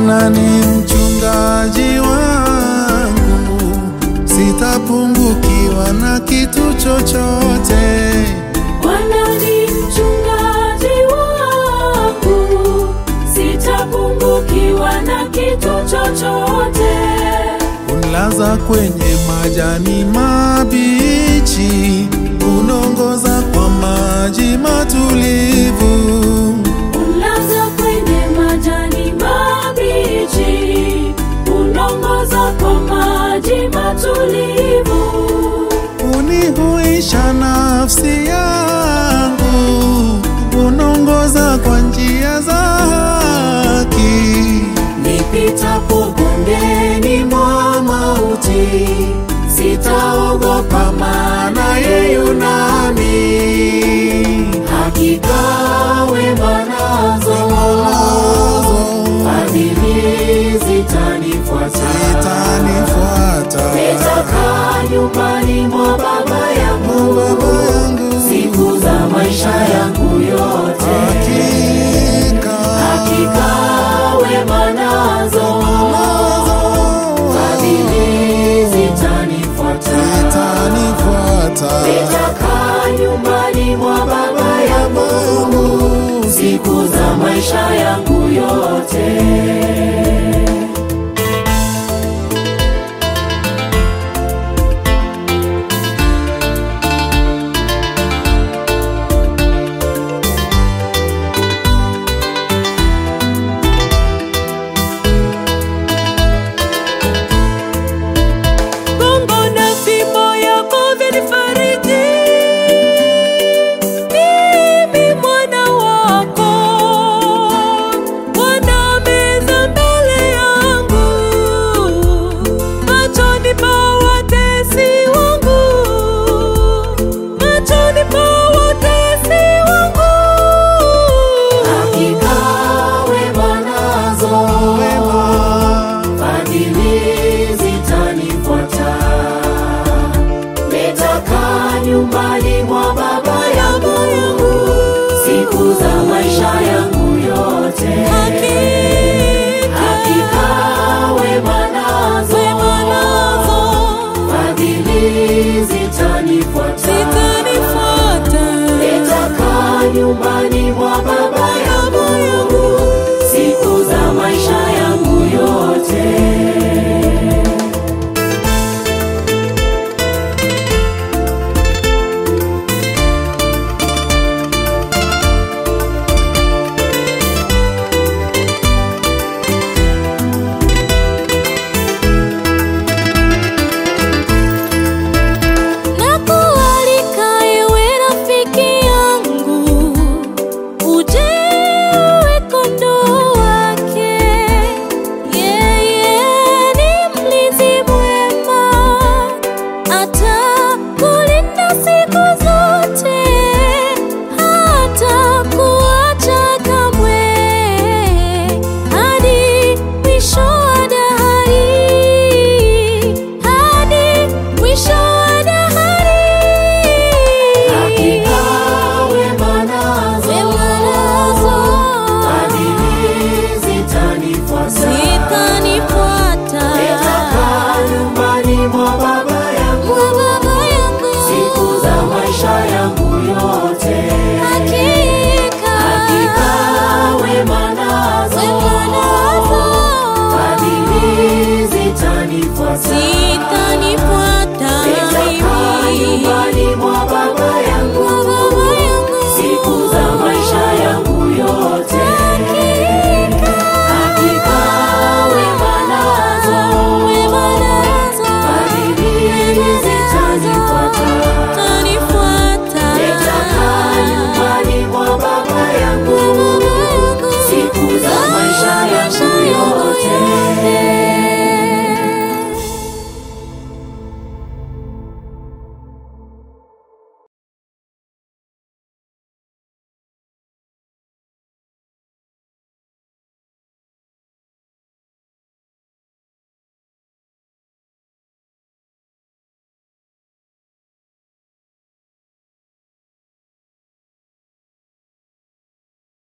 Bwana ni mchungaji wangu, sitapungukiwa na kitu chochote. Bwana ni mchungaji wangu, sitapungukiwa na kitu chochote. Unilaza kwenye majani mabichi, unongoza kwa maji matulivu. Unlaza kwenye majani mabichi, unongoza kwa maji matulivu. Unihuisha nafsi yangu, unongoza kwa njia za haki. Nipitapo bondeni mwa mauti, sitaogopa maana yeye yu nami. Hakika wema nazo fadhili zitanifuata. Itanifuata Nitakaa nyumbani mwa baba yangu Baba yangu, siku za maisha yangu yote. hakika Hakika wema nazo fadhili zitanifuata. itanifuata Nitakaa nyumbani mwa baba yangu siku za maisha yangu yote.